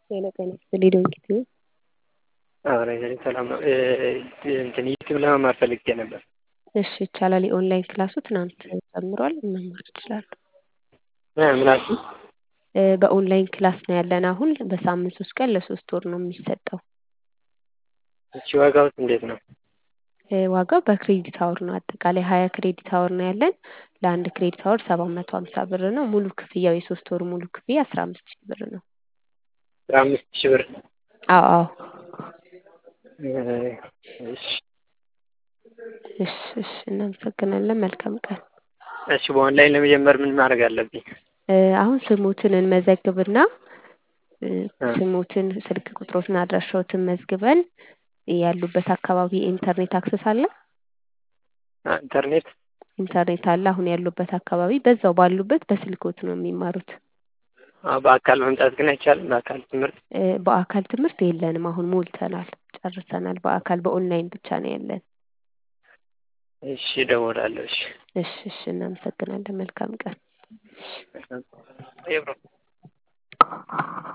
ጤና ጤና ይስጥልኝ ዶንኪ አብረ ሰላም ነው። እንትን ዩቲዩብ ለመማር ፈልጌ ነበር። እሺ ይቻላል። የኦንላይን ክላሱ ትናንት ጀምሯል። መማር ይችላሉ። ምናሱ በኦንላይን ክላስ ነው ያለን አሁን በሳምንት ሶስት ቀን ለሶስት ወር ነው የሚሰጠው። እሺ ዋጋውስ እንዴት ነው? ዋጋው በክሬዲት አወር ነው። አጠቃላይ ሀያ ክሬዲት አወር ነው ያለን። ለአንድ ክሬዲት አወር ሰባት መቶ ሀምሳ ብር ነው። ሙሉ ክፍያው የሶስት ወር ሙሉ ክፍያ አስራ አምስት ሺህ ብር ነው። አስራ አምስት ሺህ ብር አዎ አዎ። እሺ እሺ እሺ እናመሰግናለን። መልካም ቀን። እሺ በኦንላይን ለመጀመር ምን ማድረግ አለብኝ? አሁን ስሙትን እንመዘግብና ስሙትን፣ ስልክ ቁጥሮትን፣ አድራሻዎትን መዝግበን ያሉበት አካባቢ ኢንተርኔት አክሰስ አለ ኢንተርኔት ኢንተርኔት አለ። አሁን ያሉበት አካባቢ በዛው ባሉበት በስልኮት ነው የሚማሩት። በአካል መምጣት ግን አይቻልም። በአካል ትምህርት በአካል ትምህርት የለንም። አሁን ሞልተናል፣ ጨርሰናል። በአካል በኦንላይን ብቻ ነው ያለን። እሺ እደውላለሁ። እሺ እሺ እሺ እናመሰግናለን። መልካም ቀን።